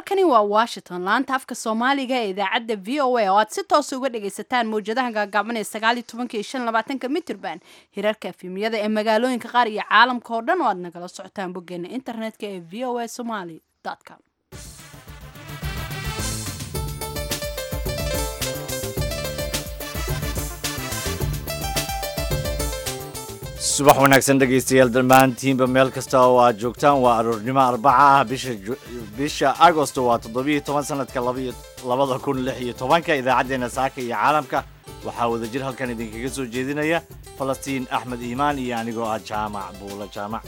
halkani waa washington laanta afka soomaaliga ee idaacadda v o a oo aad si toosa uga dhagaysataan mawjadaha gaagaaban ee sagaaliyo tobanka iyo shan labaatanka mitrband hirarka efimiyada ee magaalooyinka qaar iyo caalamka oo dhan oo aad nagala socotaan boggeena internetka ee v o a somaly com subax wanaagsan dhegaystayaal dhammaantiinba meel kasta oo aad joogtaan waa aroornimo arbaca ah bisha bisha agosto waa toddobiyo toban sanadka labada kun lix iyo tobanka idaacaddeenna saaka iyo caalamka waxaa wadajir halkan idinkaga soo jeedinaya falastiin axmed iimaan iyo anigoo ah jaamac buula jaamac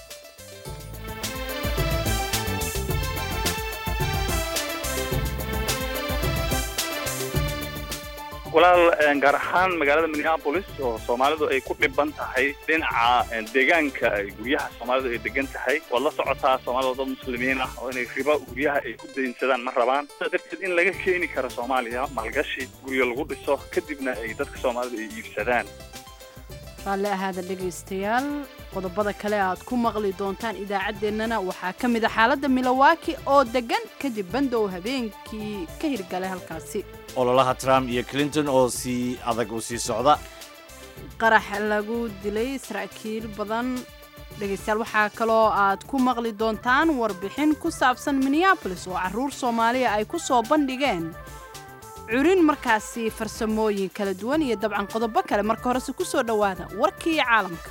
walaal gaar ahaan magaalada minneapolis oo soomaalidu ay ku dhiban tahay dhinaca deegaanka guryaha soomaalidu ay degan tahay waad la socotaa soomaalida dad muslimiin ah oo inay ribo guryaha ay ku daynsadaan ma rabaan sidaa darteed in laga keeni karo soomaaliya maalgashi guryo lagu dhiso kadibna ay dadka soomaalidu ay iibsadaan raalli ahaada dhegaystayaal qodobada kale aad ku maqli doontaan idaacaddeenana waxaa ka mid a xaaladda milowaki oo degan kadib bandow habeenkii ka hirgalay halkaasi ololaha trump iyo clinton oo sii adag u sii socda qarax lagu dilay saraakiil badan dhegaystayaal waxaa kaloo aad ku maqli doontaan warbixin ku saabsan minneabolis oo carruur soomaaliya ay ku soo bandhigeen curin markaasi farsamooyin kala duwan iyo dabcan qodobo kale marka horese ku soo dhowaada warkii caalamka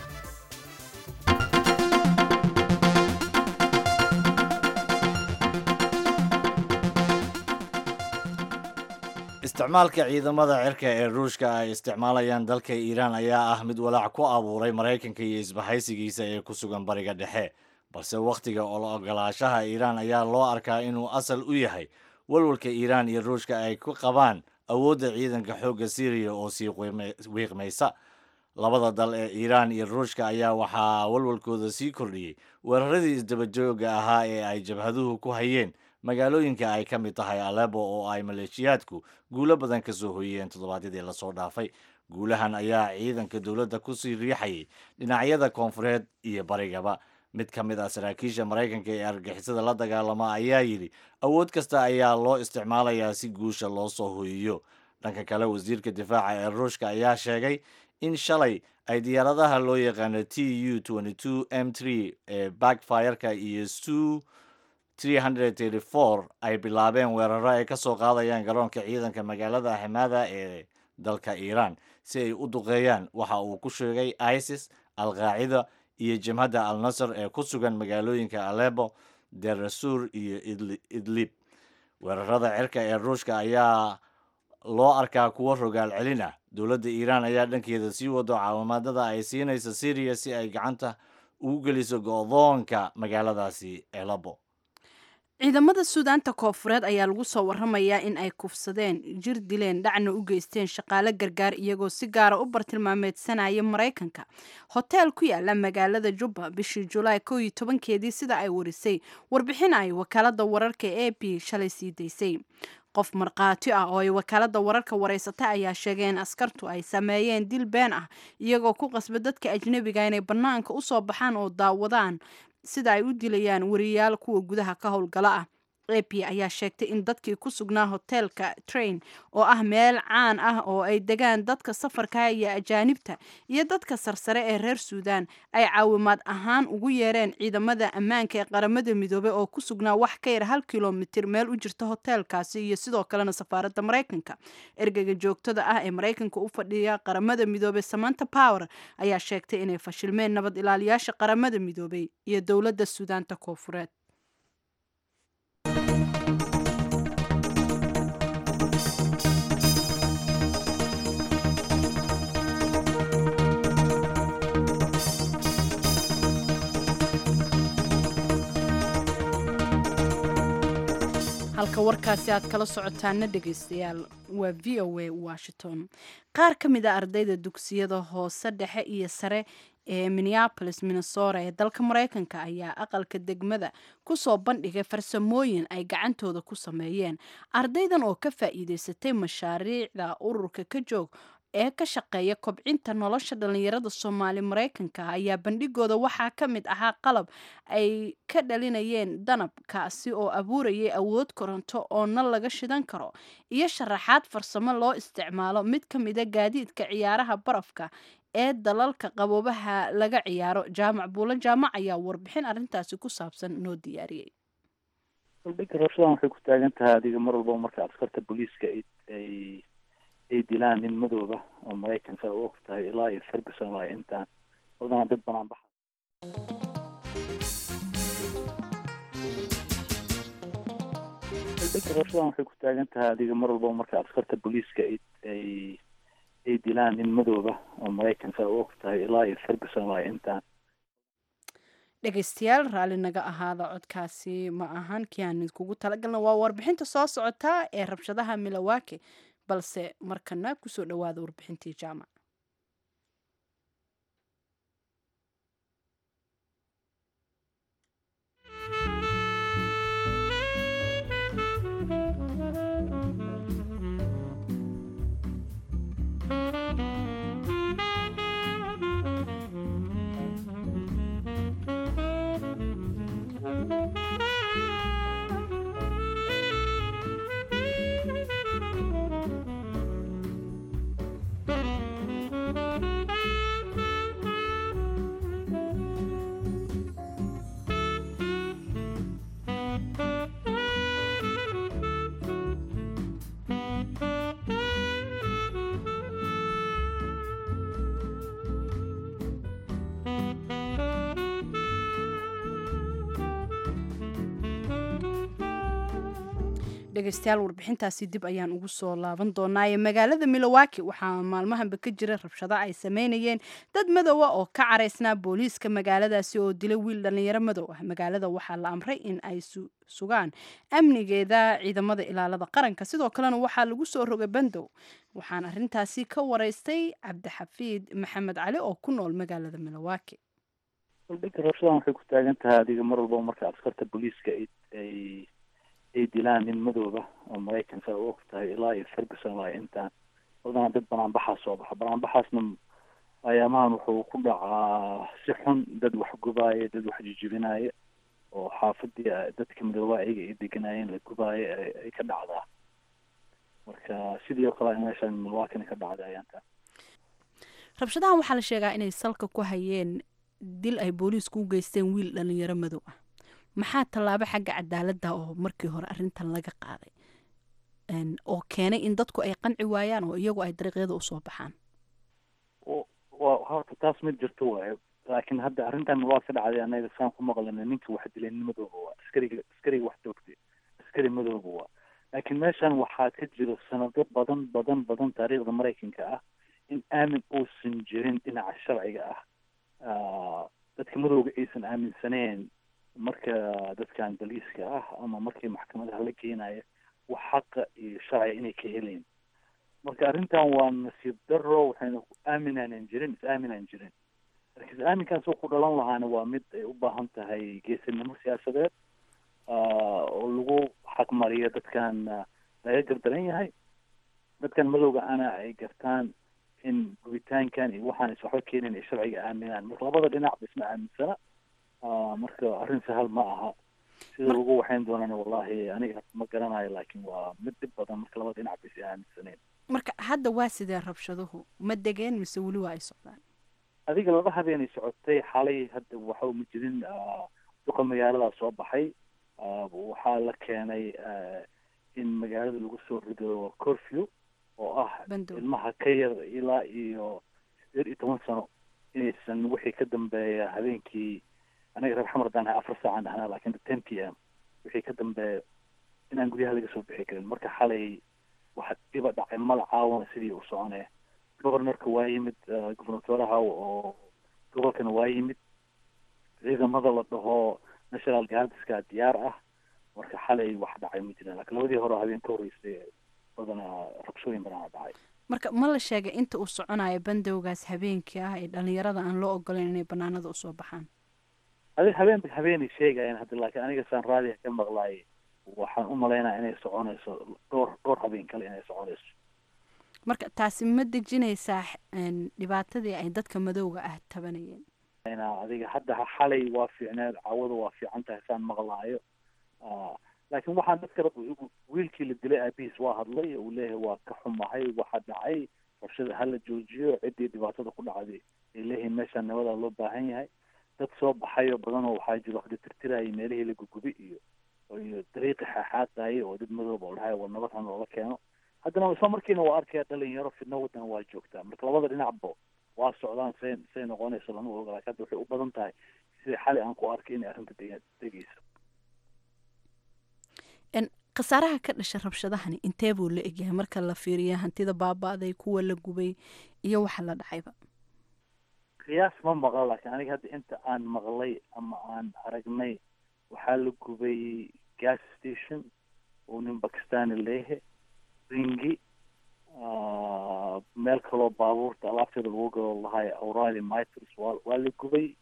isticmaalka ciidamada cirka ee ruushka ay isticmaalayaan dalka iiraan ayaa ah mid walaac ku abuuray maraykanka iyo isbahaysigiisa ee ku sugan bariga dhexe balse wakhtiga ogolaashaha iiraan ayaa loo arkaa inuu asal u yahay walwalka iiraan iyo ruushka ay ku qabaan awoodda ciidanka xoogga syriya oo sii wiiqmaysa labada dal ee iiraan iyo ruushka ayaa waxaa walwalkooda sii kordhiyey weeraradii isdabajooga ahaa ee ay jabhaduhu ku hayeen magaalooyinka ay ka mid tahay alebo oo ay maleeshiyaadku guulo badan ka soo hoyeen toddobaadyadii lasoo dhaafay guulahan ayaa ciidanka dowladda kusii riixayay dhinacyada koonfureed iyo barigaba mid ka mid ah saraakiisha maraykanka ee argixisada la dagaalama ayaa yidhi awood kasta ayaa loo isticmaalayaa si guusha loo soo hoyiyo dhanka kale wasiirka difaaca ee ruushka ayaa sheegay in shalay ay diyaaradaha loo yaqaano t u m ee backfireka iyo su ay bilaabeen weeraro ay ka soo qaadayaan garoonka ciidanka magaalada ximada ee dalka iiraan si ay u duqeeyaan waxa uu ku sheegay isis al-qaacida iyo jabhadda al nasr ee ku sugan magaalooyinka alebo derasur iyo idlib weerarada cirka ee ruushka ayaa loo arkaa kuwo rogaal celin ah dowladda iiraan ayaa dhankeeda sii wado caawimaadada ay siinaysa syriya si ay gacanta ugu geliso go-doonka magaaladaasi elabo ciidamada suudaanta koofureed ayaa lagu soo waramayaa in ay kufsadeen jir dileen dhacna u geysteen shaqaale gargaar iyagoo si gaara u bartilmaameedsanaya maraykanka hoteel ku yaala magaalada jubba bishii julaay kow iyo tobankeedii sida ay warisay warbixin ay wakaalada wararka e b shalay sii daysay qof markhaati ah oo ay wakaalada wararka wareysata ayaa sheegay in askartu ay sameeyeen dil been ah iyagoo ku qasba dadka ajnebiga inay bannaanka usoo baxaan oo daawadaan sida ay u dilayaan wariyaal kuwa gudaha ka howlgala ah ap ayaa sheegtay in dadkii ku sugnaa hoteelka train oo ah meel caan ah oo ay degaan dadka safarka iyo ajaanibta iyo dadka sarsare ee reer suudan ay caawimaad ahaan ugu yeereen ciidamada ammaanka ee qaramada midoobey oo ku sugnaa wax ka yar hal kilomitir meel u jirta hoteelkaasi iyo sidoo kalena safaaradda maraykanka ergeyga joogtada ah ee maraykanka u fadhiya qaramada midoobey samanta power ayaa sheegtay inay fashilmeen nabad ilaaliyaasha qaramada midoobey iyo dowladda suudaanta koofureed halka warkaasi aad kala socotaana dhegaystayaal waa v o a washington qaar ka mid a ardayda dugsiyada hoose dhexe iyo sare ee minneapolis minnesota ee dalka maraykanka ayaa aqalka degmada kusoo bandhigay farsamooyin ay gacantooda ku sameeyeen ardaydan oo ka faa'iideysatay mashaariicda ururka ka joog ee ka shaqeeya kobcinta nolosha dhalinyarada soomaali maraykanka ayaa bandhigooda waxaa ka mid ahaa qalab ay ka dhalinayeen danab kaasi oo abuurayay awood koronto oo nal laga shidan karo iyo sharaxaad farsamo loo isticmaalo mid ka mida gaadiidka ciyaaraha barafka ee dalalka qaboobaha laga ciyaaro jaamac buulo jaamac ayaa warbixin arrintaasi ku saabsan noo diyaariyey saldhigga rabshadan waxay ku taagan tahay adiga mar walba marka askarta booliiska ay ay dilaan nin madooba oo maraykanka u og tahay ilaa iyo ferguson waa intaan badanaa dad banaan baxa saldhigga rabshadan waxay ku taagan tahay adiga mar walba marka askarta booliiska ay ay ay dilaan nin madooba oo maraykanka u og tahay ilaa iyo ferguson waa intaan dhegaystayaal raalli naga ahaada codkaasi ma ahan kii aan idinkugu talagalna waa warbixinta soo socotaa ee rabshadaha milowake balse markana kusoo dhawaada warbixintii jaamac dhegaystayaal warbixintaasi dib ayaan ugu soo laaban doonaaye magaalada milowaki waxaa maalmahanba ka jira rabshado ay sameynayeen dad madowa oo ka caraysnaa booliiska magaaladaasi oo dilay wiil dhalinyaro madow ah magaalada waxaa la amray in ay sugaan amnigeeda ciidamada ilaalada qaranka sidoo kalena waxaa lagu soo rogay bandow waxaan arintaasi ka waraystay cabdixafiid maxamed cali oo ku nool magaalada milowaki saldhigga rabshadan waxay ku taagan tahay adiga mar walba marka askarta booliiska ay ay dilaan nin madooba oo maraykanka u og tahay ilaa iyo ferguson waa intaan badanaa dad banaanbaxaa soo baxa banaanbaxaasna ayaamahan wuxuu ku dhacaa si xun dad wax gubaaya dad wax jijibinaaya oo xaafadii dadka madooba ayaga ay deganaayeen la gubaayo ay ka dhacdaa marka sidii oo kale meeshaan milwaakina ka dhacday ayaantaan rabshadahan waxaa la sheegaa inay salka ku hayeen dil ay booliisku u geysteen wiil dhalinyaro madow ah maxaa tallaabo xagga cadaaladda oo markii hore arrintan laga qaaday oo keenay in dadku ay qanci waayaan oo iyagu ay dariiqyada usoo baxaan wa horta taas ma jirto waayo laakiin hadda arrintan waa ka dhacday anaga saan ku maqlina ninka wax dilay nin madooba waa askariga askariga wax joogtay askari madooba waa laakiin meeshan waxaa ka jiro sanado badan badan badan taariikhda maraykanka ah in aamin uusan jirin dhinaca sharciga ah dadka madowga aysan aaminsaneen marka dadkan boliiska ah ama markii maxkamadaha la geenayo wax xaqa iyo sharciga inay ka heleen marka arrintan waa nasiib daro waxayna aaminaanan jirin is aaminaan jirin marka is aaminkaas oo ku dhalan lahaana waa mid ay u baahan tahay geesinimo siyaasadeed oo lagu xaqmariyo dadkan laga gardaran yahay dadkan madowga ana ay gartaan in gubitaankan iyo waxaan is waxba keenin ay sharciga aaminaan marka labada dhinac ba isma aaminsana marka arrin sahal ma aha sida lagu waxayn doonana wallahi aniga ma garanayo laakiin waa mid dhib badan marka labada dhinac ba is aaminsaneen marka hadda waa sidee rabshaduhu ma degeen mise weli waa ay socdaan adiga laba habeenay socotay xalay hadda waxa ma jirin duqa magaaladaa soo baxay waxaa la keenay in magaalada lagu soo rido corfew oo ah ilmaha ka yar ilaa iyo sideed iyo toban sano inaysan wixii ka dambeeya habeenkii anaga reer xamar haddaan afar saacaan dhahnaa laakiin ten p m wixii ka dambeeya inaan guryaha laga soo bixi karin marka xalay waxa dhiba dhacay mala caawana sidii u soconee governorka waa yimid gubernatoraha oo gobolkana waa yimid ciidamada la dhaho national guardska diyaar ah marka xalay wax dhacay ma jirin laakiin labadii hore habeen ka horreysay badanaa rabshooyin badanaa dhacay marka ma la sheegay inta uu soconayo bandowgaas habeenkii ah ee dhalinyarada aan loo ogoleyn inay banaanada usoo baxaan adi habeen habeenay sheegayaan hadda laakiin aniga saan raadiga ka maqlaay waxaan u malaynaya inay soconayso dhowr dhowr habeen kale inay soconayso marka taasi ma dejinaysaa dhibaatadii ay dadka madowga ah tabanayeen adiga hadda xalay waa fiicneed cawada waa fiican tahay saan maqlaayo laakiin waxaan dadka wiilkii la dilay aabihiis waa hadlay uu leeyahay waa ka xumahay waxa dhacay rabshada hala joojiyo ciddii dhibaatada ku dhacday ay leeyihiin meeshaan nabadaa loo baahan yahay dad soo baxayo badanoo waxaa jiro waqti tirtirayay meelihii la gugubi iyo iyo dariiqi xaaxaaqayay oo dad madooba oo dhahay war nabad han loola keeno haddana isla markiina waa arkaya dhalinyaro fidno waddan waa joogtaa marka labada dhinacba waa socdaan say say noqonayso lama oga laakiin hadda waxay u badan tahay sida xali aan ku arkay inay arrinta deg degayso khasaaraha ka dhasha rabshadahani intee buu la egyahay marka la fiiriya hantida baaba-day kuwa la gubay iyo waxa la dhacayba qiyaas ma maqla laakiin aniga hadda inta aan maqlay ama aan aragnay waxaa la gubay gas station oo nin bakistani leeyahay ringi meel kaloo baabuurta alaabteeda lagu galo lahay aurali miters waa waa la gubay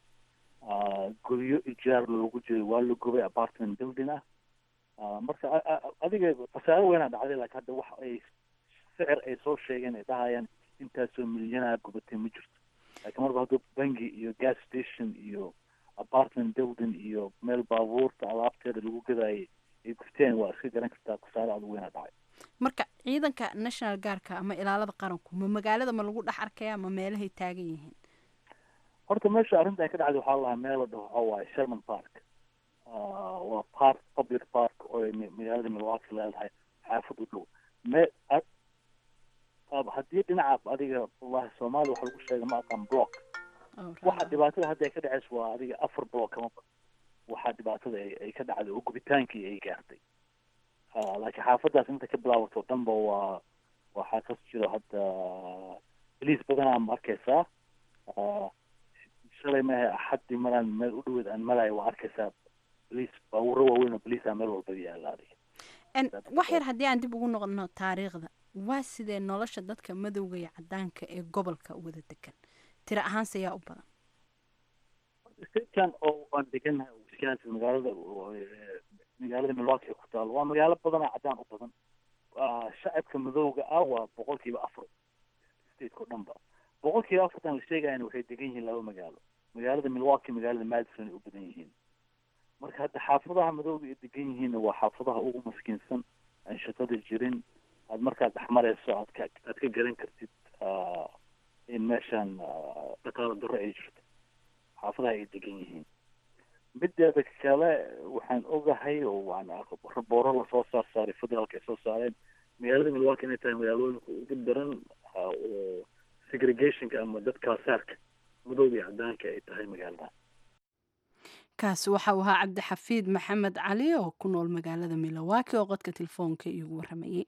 guryo ijaar loogu jiray waa la gubay apartment building ah marka adiga khasaaro weynaa dhacday laakiin hadda wax ay sicir ay soo sheegeen ay dhahayaan intaasoo milyanaha gubatay ma jirto laakiin marba hadduu bangi iyo gas station iyo apartment building iyo meel baabuurta alaabteeda lagu gadaayay ay gubteen waa iska garan kartaa khasaaro aad weynaa dhacay marka ciidanka national guardka ama ilaalada qaranku ma magaalada ma lagu dhex arkaya ma meelahay taagan yihiin horta meesha arrinta ay ka dhacday waxaa lahaa meel la dhaho waxaa waaye sherman park waa park public park oo magaalada milwaukee leedahay xaafad u dhow me haddii dhinaca adiga wallahi soomaaliya waxa lagu sheega ma aqaan block waxa dhibaatada hadda ay ka dhacayso waa adiga afar block kama badan waxaa dhibaatada ay ka dhacday oo gubitaankii ay gaartay laakiin xaafadaas inta ka bilaabato dhanba waa waxaa kas jiro hadda boliis badanaa ma arkaysaa shalay maahe axaddii maraan meel u dhaweed aan malayo waa arkaysaa boliis baabuuro waaweyn oo boliisa meel walba yaala adiga wax yar haddii aan dib ugu noqono taariikhda waa sidee nolosha dadka madowga iyo cadaanka ee gobolka wada degan tiro ahaanse yaa u badan statekan oo aan degannahay wisconsin magaalada magaalada milwaukee ku taalo waa magaalo badanaa cadaan u badan shacabka madowga ah waa boqol kiiba afar stateko dhanba boqol kiiba afartan la sheegayana waxay degan yihiin laba magaalo magaalada milwaukee magaalada madison ay u badan yihiin marka hadda xaafadaha madowga ay degan yihiinna waa xaafadaha ugu maskiinsan aan shaqada jirin aad markaad dhexmarayso aad ka aad ka garan kartid in meeshan dhaqaalo darro ay jirto xaafadaha ay degan yihiin mideeda kale waxaan ogahay oo waan rabooro lasoo saar saaray federaalka ay soo saareen magaalada milwaukee inay tahay magaalooyinka ugu daran oo segregationka ama dadka saarka madowga iyo cadaanka ay tahay magaalada kaasi waxa uu ahaa cabdixafiid maxamed cali oo ku nool magaalada milwaukee oo qodka telefoonka iigu waramayey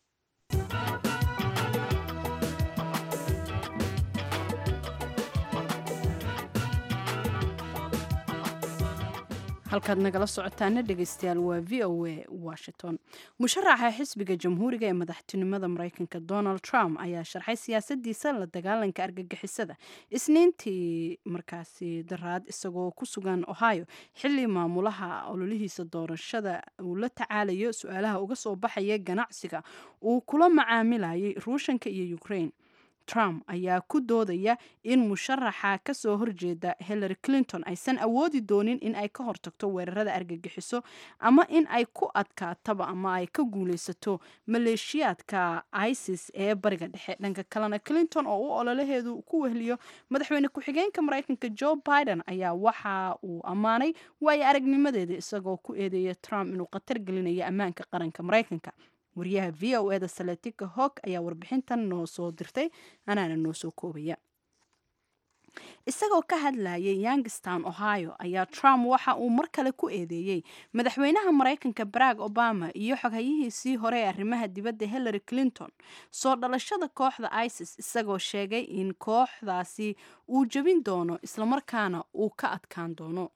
halkaad nagala socotaana dhegeystayaal waa v o a washington musharaxa xisbiga jamhuuriga ee madaxtinimada mareykanka donald trump ayaa sharxay siyaasadiisa la dagaalanka argagixisada isniintii markaasi daraad isagoo ku sugan ohio xili maamulaha ololihiisa doorashada uu la tacaalayo su-aalaha uga soo baxaya ganacsiga uu kula macaamilayay ruushanka iyo ukraine trump ayaa ku doodaya in musharaxa kasoo horjeeda hillary clinton aysan awoodi doonin in ay ka hortagto weerarada argagixiso ama in ay ku adkaataba ama ay ka guuleysato maleeshiyaadka isis ee bariga dhexe dhanka kalena clinton oo u ololaheedu ku wehliyo madaxweyne ku-xigeenka mareykanka joe biden ayaa waxa uu ammaanay waayo aragnimadeeda isagoo ku eedeeya trump inuu khatar gelinayo ammaanka qaranka mareykanka wariyaha v o eda saletika hog ayaa warbixintan noo soo dirtay anaana noo soo koobaya isagoo ka hadlayay youngstown ohio ayaa trump waxa uu mar kale ku eedeeyey madaxweynaha mareykanka barack obama iyo xoghayihiisii hore ee arrimaha dibadda hillary clinton soo dhalashada kooxda isis isagoo sheegay in kooxdaasi uu jebin doono islamarkaana uu ka adkaan doono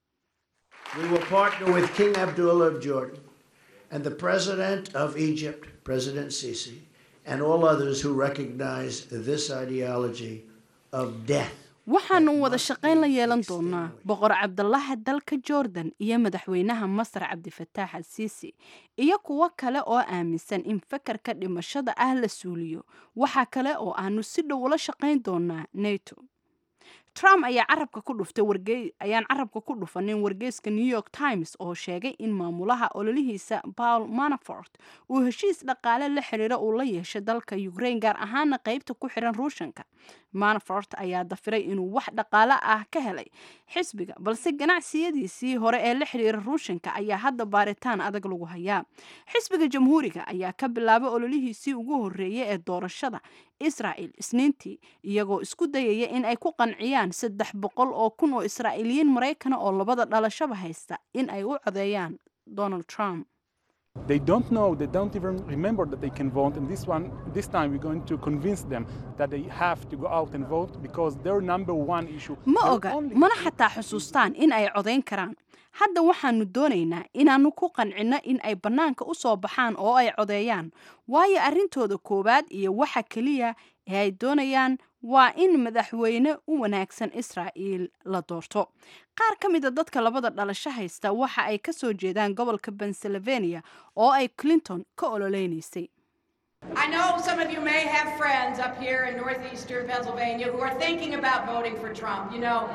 and the president of Egypt, President Sisi, and all others who recognize this ideology of death. waxaanu wada shaqayn la yeelan doonaa boqor cabdalaha dalka jordan iyo madaxweynaha masar cabdifataax asiisi iyo kuwo kale oo aaminsan in fakarka dhimashada ah la suuliyo waxaa kale oo aanu si dhow ula shaqayn doonaa nato trump ayaa carabka ku dhuftay warge ayaan carabka ku dhufanin wargeyska new york times oo sheegay in maamulaha ololihiisa paul manafort uu heshiis dhaqaale la xiriira uu la yeeshay dalka ukraine gaar ahaana qeybta ku xiran ruushanka manafort ayaa dafiray inuu wax dhaqaale ah ka helay xisbiga balse ganacsiyadiisii hore ee la xiriira ruushanka ayaa hadda baaritaan adag lagu hayaa xisbiga jamhuuriga ayaa ka bilaabay ololihiisii ugu horeeyay ee doorashada israel isniintii iyagoo isku dayaya in ay ku qanciyaan saddex boqol oo kun oo israa'iiliyiin maraykana oo labada dhalashaba haysta in ay u codeeyaan donald trump They don't know, they don't even remember that they can vote. And this one, this time we're going to convince them that they have to go out and vote because their number one issue. ma their oga only mana issue xataa xusuustaan in ay codayn karaan hadda waxaanu doonaynaa inaannu ku qancinno in ay bannaanka u soo baxaan oo ay codeeyaan waayo arrintooda koowaad iyo waxa keliya ee ay doonayaan waa in madaxweyne u wanaagsan israa'iil la doorto qaar ka mida dadka labada dhalasho haysta waxa ay ka soo jeedaan gobolka pennsylvania oo ay clinton ka ololeynaysay I know some of you may have friends up here in northeastern Pennsylvania who are thinking about voting for Trump. You know,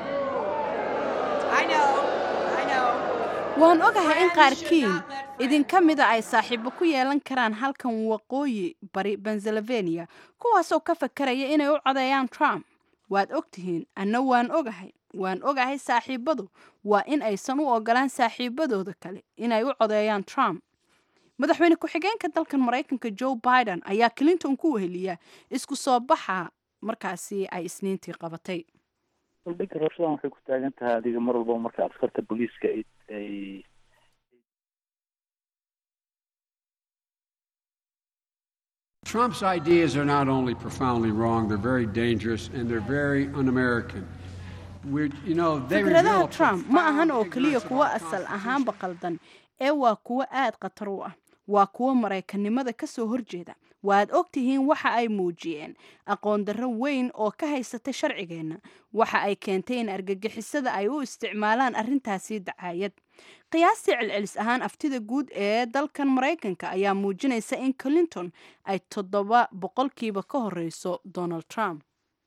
I know, I know. waan ogahay in qaarkiin idinka mida ay saaxiibo ku yeelan karaan halkan waqooyi bari pennsylvania kuwaasoo ka fakaraya inay u codeeyaan trump waad ogtihiin anna waan ogahay waan ogahay saaxiibadu waa in aysan u ogolaan saaxiibadooda kale inay u codeeyaan trump madaxweyne ku-xigeenka dalkan maraykanka joe biden ayaa clinton ku weheliya isku soo baxa markaasi ay isniintii qabatay saldhigga rabshadan waxay ku taagan tahay adiga mar walba marka askarta booliiska ay ay Trump's ideas are not only profoundly wrong, they're very dangerous and they're very un-American. We're, you know, they reveal fikradaha trump ma ahan oo profound keliya ignorance of kuwo our asal Constitution. ahaanba qaldan ee waa kuwo aad khatar u ah waa kuwo maraykanimada ka soo horjeeda waad ogtihiin waxa ay muujiyeen aqoon darro weyn oo ka haysata sharcigeenna waxa ay keentay in argagixisada ay u isticmaalaan arrintaasi dacaayad qiyaastii celcelis ahaan aftida guud ee dalkan maraykanka ayaa muujinaysa in clinton ay toddoba boqolkiiba ka horeyso donald trump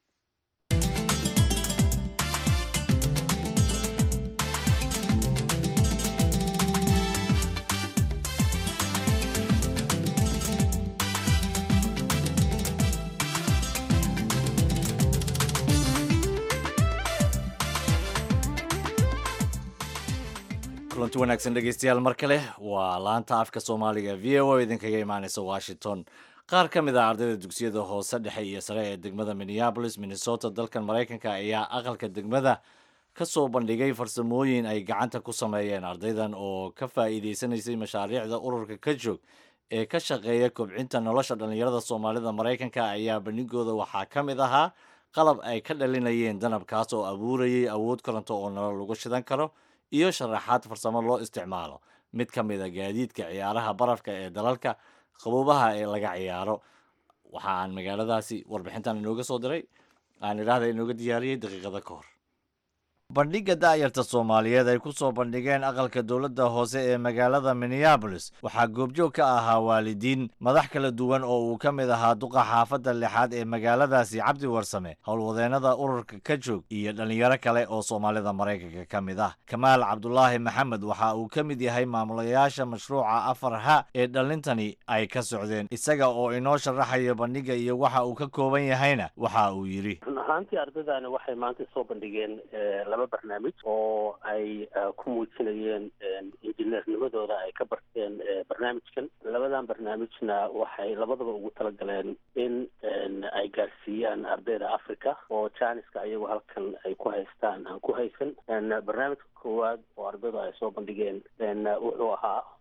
kulanti wanaagsan dhegeystayaal mar kale waa laanta afka soomaaliga v o o idinkaga imaaneysa washington qaar ka mid ah ardayda dugsiyada hoose dhexe iyo sare ee degmada minneapolis minnesota dalkan maraykanka ayaa aqalka degmada ka soo bandhigay farsamooyin ay gacanta ku sameeyeen ardaydan oo ka faa'iideysanaysay mashaariicda ururka ka joog ee ka shaqeeya kobcinta nolosha dhallinyarada soomaalida maraykanka ayaa bandhigooda waxaa ka mid ahaa qalab ay ka dhalinayeen danabkaas oo abuurayay awood koronto oo nolol lagu shidan karo iyo sharaxaad farsamo loo isticmaalo mid ka mid a gaadiidka ciyaaraha barafka ee dalalka qaboobaha ee laga ciyaaro waxa aan magaaladaasi warbixintan inooga soo diray aan idhaahda inooga diyaariyey daqiiqada ka hor bandhigga da'yarta soomaaliyeed ay ku soo bandhigeen aqalka dowladda hoose ee magaalada minneabolis waxaa goobjoog ka ahaa waalidiin madax kala duwan oo uu ka mid ahaa duqa xaafadda lixaad ee magaaladaasi cabdi warsame howlwadeennada ururka ka joog iyo dhallinyaro kale oo soomaalida maraykanka ka mid ah kamaal cabdulaahi maxamed waxa uu ka mid yahay maamulayaasha mashruuca afar ha ee dhallintani ay ka socdeen isaga oo inoo sharaxaya bandhigga iyo waxa uu ka kooban yahayna waxa uu yidhi run ahaantii ardaydaani waxay maanta soo bandhigeen laba barnaamij oo ay ku muujinayeen injineernimadooda ay ka barteen barnaamijkan labadan barnaamijna waxay labadaba ugu talagaleen in ay gaarsiiyaan ardayda africa oo janiska ayagu halkan ay ku haystaan aan ku haysan barnaamijka koowaad oo ardaydu ay soo bandhigeen wuxuu ahaa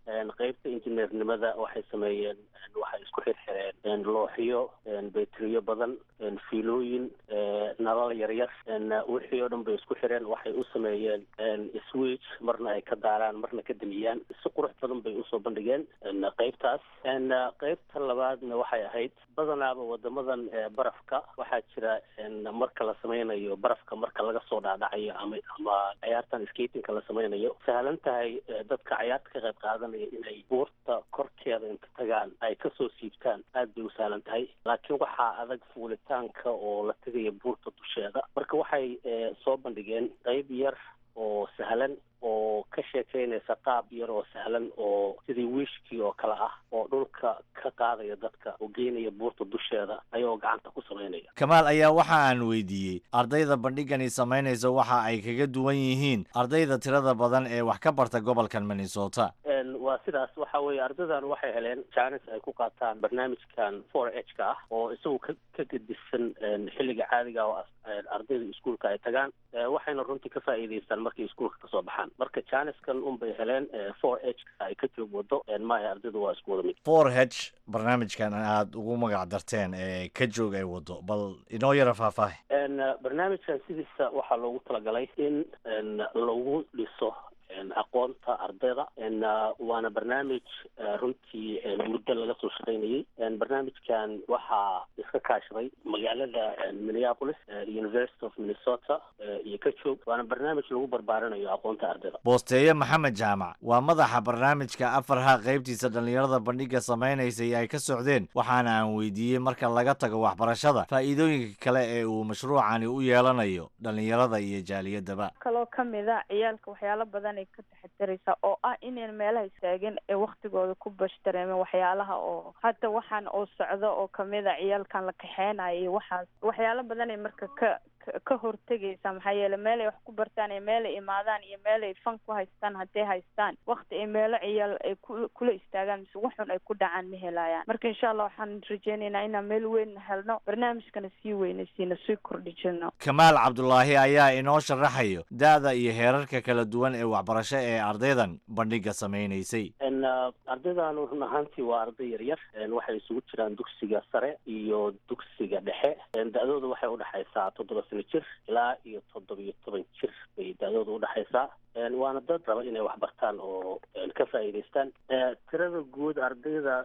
qeybta injineernimada waxay sameeyeen waxay isku xirxireen looxyo betriyo badan fiilooyin nalal yaryar wixii oo dhan bay isku xireen waxay u sameeyeen switch marna ay ka daaraan marna ka damiyaan si qurux badan bay usoo bandhigeen qeybtaas qeybta labaadna waxay ahayd badanaaba wadamadan barafka waxaa jira marka la sameynayo barafka marka laga soo dhaadhacayo ama ama ciyaartan skatingka la sameynayo sahlan tahay dadka ciyaarta ka qayb qaadanaya inay buurta korkeeda inta tagaan ay kasoo siibtaan aad bay u sahlan tahay laakiin waxaa adag fuulitaanka oo la tegaya buurta dusheeda marka waxay soo bandhigeen qeyb yar oo sahlan oo ka sheekeynaysa qaab yar oo sahlan oo sidii wiishkii oo kale ah oo dhulka ka qaadaya dadka oo geynaya buurta dusheeda ayagoo gacanta ku samaynaya kamaal ayaa waxa aan weydiiyey ardayda bandhigani samaynaysa waxa ay kaga duwan yihiin ardayda tirada badan ee wax ka barta gobolkan minnesota waa sidaas waxa weeye ardaydan waxay heleen jaanis ay ku qaataan barnaamijkan for h ka ah oo isagu ka ka gedisan xilliga caadiga oo ardayda iskuolka ay tagaan waxayna runtii ka faa'iidaystaan markay iskuolka kasoo baxaan marka jaaniskan unbay heleen for h ka ay ka joog wado maaha ardaydu waa isku wada mid for h barnaamijkan aada ugu magac darteen ee ka joog ay wado bal inoo yara faahfaahi barnaamijkan sidiisa waxaa loogu talagalay in lagu dhiso aqoonta ardayda waana barnaamij runtii muddo laga soo shaqaynayay barnaamijkan waxaa iska kaashaday magaalada minneapolis university of minnesota iyo ka joog waana barnaamij lagu barbaarinayo aqoonta ardayda boosteeye maxamed jaamac waa madaxa barnaamijka afarha qaybtiisa dhallinyarada bandhiga samaynaysay ay ka socdeen waxaana aan weydiiyey marka laga tago waxbarashada faa'iidooyinka kale ee uu mashruucani u yeelanayo dhallinyarada iyo jaaliyadaba kaloo kamida ciyaalka waxyaalo badan ay ka taxadaraysaa oo ah inayn meelaha istaagin ee waktigooda ku bashtareemen waxyaalaha oo hadda waxaan oo socdo oo kamida ciyaalkan la kaxeynayo iyo waxaas waxyaalo badan ay marka ka ka hortegaysaa maxaa yeele meel ay wax ku bartaan iyo meel ay imaadaan iyo meel ay fan ku haystaan hadday haystaan wakti ay meelo ciyaal ay ku kula istaagaan mise waxun ay ku dhacaan ma helayaan marka insha allah waxaan rajeynaynaa inaan meel weyn helno barnaamijkana sii weynaysiino sii kordhijino kamaal cabdulaahi ayaa inoo sharaxayo da-da iyo heerarka kala duwan ee waxbarasho ee ardaydan bandhiga samaynaysay ardaydan run ahaantii waa arday yaryar waxay isugu jiraan dugsiga sare iyo dugsiga dhexe da-dooda waxay udhexaysaa toddoba sano jir ilaa iyo toddoba iyo toban jir bay da-dooda udhexaysaa waana dad raba inay wax bartaan oo ka faa'iidaystaan tirada guud ardayda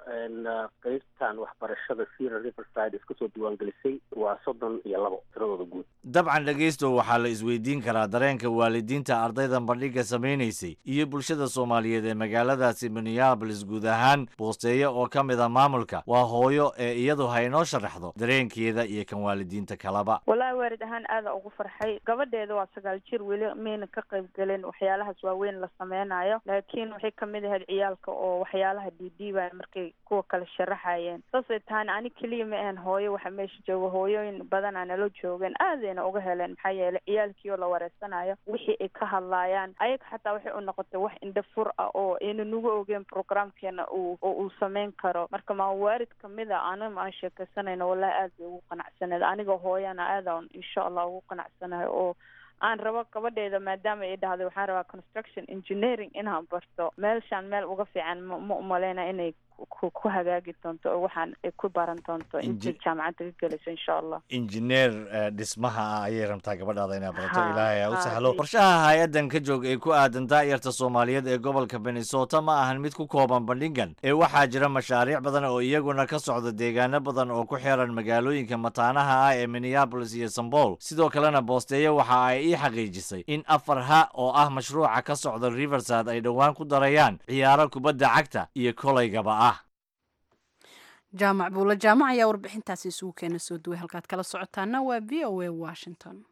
qeybtan waxbarashada sira riverside iska soo diiwaangelisay waa soddon iyo labo tiradooda guud dabcan dhegaysto waxaa la isweydiin karaa dareenka waalidiinta ardaydan bandhiga samaynaysay iyo bulshada soomaaliyeed ee magaaladaasi minneabolis guud ahaan boosteeye oo ka mid a maamulka waa hooyo ee iyadu ha inoo sharaxdo dareenkeeda iyo kan waalidiinta kalaba wallaahi waalid ahaan aada ugu farxay gabadheeda waa sagaal jir weli mayna ka qayb gelin waxyaalahaas waaweyn la sameynayo laakiin waxay kamid ahayd ciyaalka oo waxyaalaha dhiidhiibaya markay kuwa kale sharaxayeen saasay tahana ani keliya ma ahan hooyo waxa meesha jooga hooyooyin badan aa nala joogeen aadayna uga heleen maxaa yeelay ciyaalkii oo la wareysanayo wixii ay ka hadlaayaan ayaga xataa waxay u noqotay wax indha fur ah oo ayna nagu ogeen programkeena uu oo uu sameyn karo marka maa waarid kamid a anima aan sheekaysanayno wallahi aad bay ugu qanacsaneed aniga hooyana aadaan insha allah ugu qanacsanahay oo aan rabo gabadheeda maadaama ay dhahday waxaan rabaa construction engineering inaan barto meelshaan meel uga fiican ma ma umaleyna inay ku ku hagaagi doonto oo waxaan ay ku baran doonto intay jaamacadda ka gelayso insha allah injineer dhismaha ah ayay rabtaa gabadhaada inay barato Ha, ilaahay ha u ha, sahlo i- qorshaha hay-addan ka joog ee ku aadan daa'irta soomaaliyeed ee gobolka minnesota ma ahan mid ku kooban bandhigan ee waxaa jira mashaariic badan oo iyaguna ka socda deegaano badan oo ku xiran magaalooyinka mataanaha ah ee minneapolis iyo sambol sidoo kalena boosteeye waxa ay ii xaqiijisay in afar ha oo ah mashruuca ka socda riverside ay dhowaan ku darayaan ciyaaro kubadda cagta iyo kolaygaba ah jaamac buula jaamac ayaa warbixintaasi isugu keena soo duway halkaad kala socotaana waa v o a washington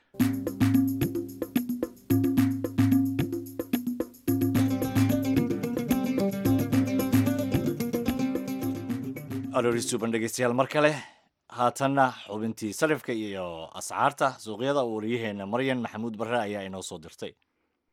aroorisuuban dhegeystayaal mar kale haatanna xubintii sarifka iyo ascaarta suuqyada uu waryaheena maryan maxamuud barre ayaa inoo soo dirtay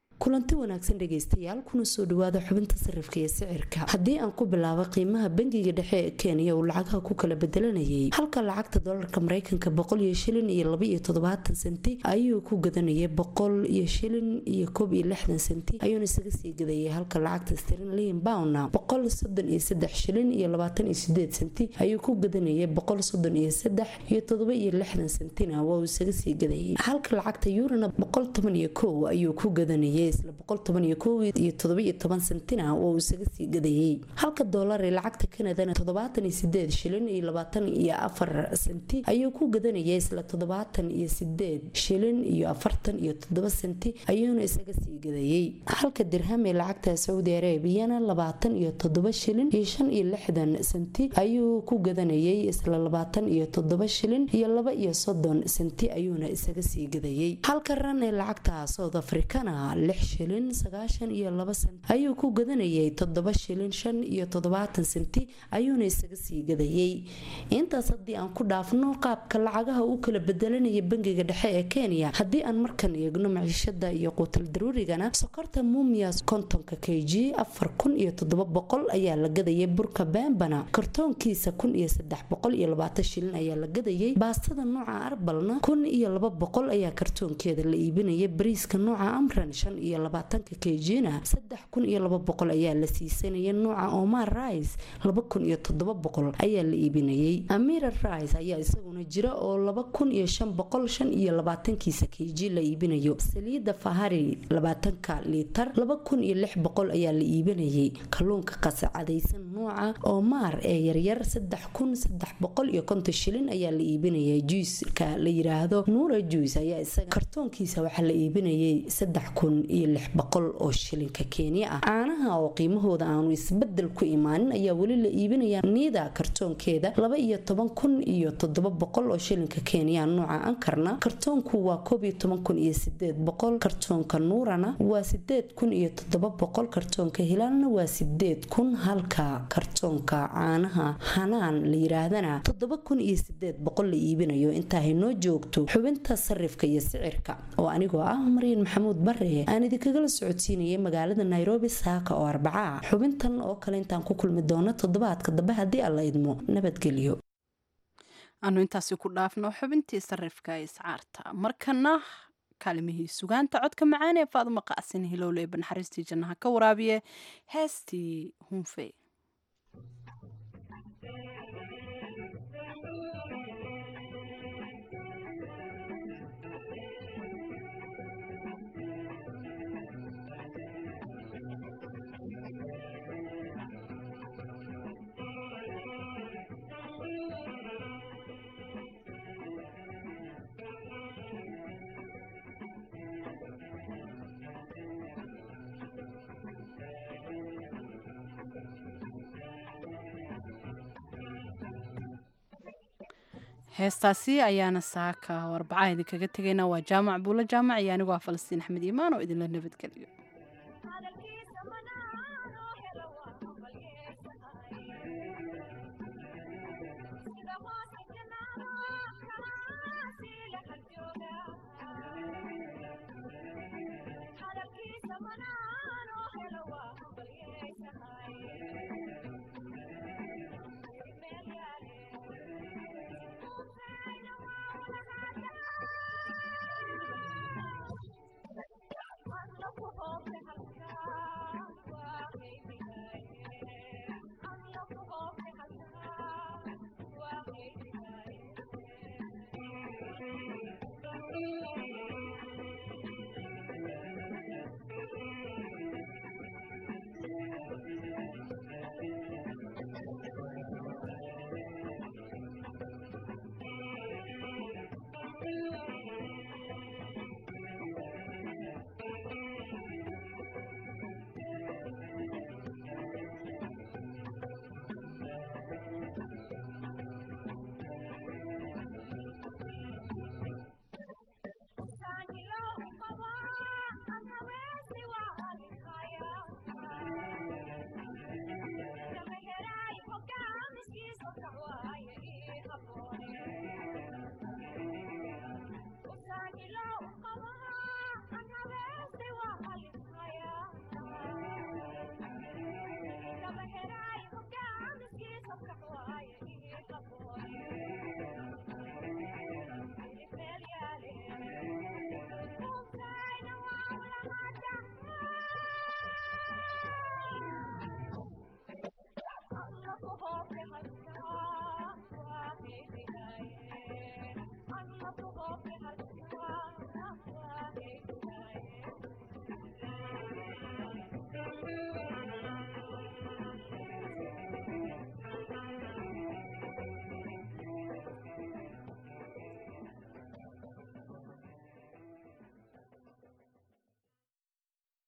kulanti wanaagsan dhegaystayaal kuna soo dhawaada xubinta sarifka iyo sicirka haddii aan ku bilaabo qiimaha bangiga dhexe ee kenya uu lacagaha ku kala bedelanayay halka lacagta dolarka mareykanka boqol iyo shilin iyo laba iyo toddobaatan senti ayuu ku gadanayay boqol iyo shilin iyo koob iyo lixdan senti ayuuna isaga sii gadayay halka lacagta sterlin bowna boqol soddon iyo saddex shilin iyo labaatan iyo sideed senti ayuu ku gadanayay boqol soddon iyo saddex iyo toddoba iyo lixdan sentina waa uu isaga sii gadayay halka lacagta yurana boqol toban iyo kow ayuu ku gadanayay isla boqol toban iyo kow iyo todoba iyo toban sentina oo uu isaga sii gadayay halka doolar ee lacagta kanadana toddobaatan iyo sideed shilin iyo labaatan iyo afar senti ayuu ku gadanayay isla toddobaatan iyo sideed shilin iyo afartan iyo toddoba senti ayuuna isaga sii gadayay halka dirham ee lacagta saudi arabiyana labaatan iyo toddoba shilin iyo shan iyo lixdan senti ayuu ku gadanayay isla labaatan iyo toddoba shilin iyo laba iyo soddon senti ayuuna isaga sii gadayay halka ran ee lacagta south africana shilin sagaashan iyo laba senti ayuu ku gadanayay toddoba shilin shan iyo toddobaatan senti ayuuna isaga sii gadayay intaas haddii aan ku dhaafno qaabka lacagaha u kala bedelanaya bangiga dhexe ee kenya haddii aan markan eegno maciishada iyo quutal daruurigana sokorta mumias kontonka k g afar kun iyo toddoba boqol ayaa la gadayay burka bembana kartoonkiisa kun iyo saddex boqol iyo labaatan shilin ayaa la gadayay baastada nooca arbalna kun iyo laba boqol ayaa kartoonkeeda la iibinaya bariiska nooca amran shan iyo labaatanka kejina saddex kun iyo laba boqol ayaa la siisanaya nooca omar rice laba kun iyo toddoba boqol ayaa la iibinayay amira rice ayaa isaguna jira oo laba kun iyo shan boqol shan iyo labaatankiisa keji la iibinayo saliida fahari labaatanka liitar laba kun iyo lix boqol ayaa la iibinayay kalluunka qasacadaysan nooca omar ee yaryar saddex kun saddex boqol iyo konton shilin ayaa la iibinayay juiska la yiraahdo nuura juice ayaa isaga kartoonkiisa waxaa la iibinayay saddex kun iyo lix boqol oo shilinka kenya ah caanaha oo qiimahooda aanu isbedel ku imaanin ayaa weli la iibinayaa niida kartoonkeeda laba iyo toban kun iyo toddoba boqol oo shilinka kenya nooca ankarna kartoonku waa koob iyo toban kun iyo sideed boqol kartoonka nuurana waa sideed kun iyo toddoba boqol kartoonka hilaalna waa sideed kun halka kartoonka caanaha hanaan la yiraahdana toddoba kun iyo sideed boqol la iibinayo intaa haynoo joogto xubinta sarifka iyo sicirka oo anigoo ah maryan maxamuud bare aan idinkagala socodsiinayay magaalada nairobi saaka oo arbaca xubintan oo kale intaan ku kulmi doono toddobaadka dambe haddii alla idmo nabadgelyo aanu intaasi ku dhaafno xubintii sarifka iscaarta markana kaalimihii sugaanta codka macaan ee faaduma qacsin hilowle ee banaxariistii jannaha ka waraabiye heestii hunfe heestaasi ayaana saaka warbacaha idinkaga tegayna waa jaamac buulo jaamac iyo anigoo ah falastiin axmed iimaan oo idinla nabadgeliyo Come on.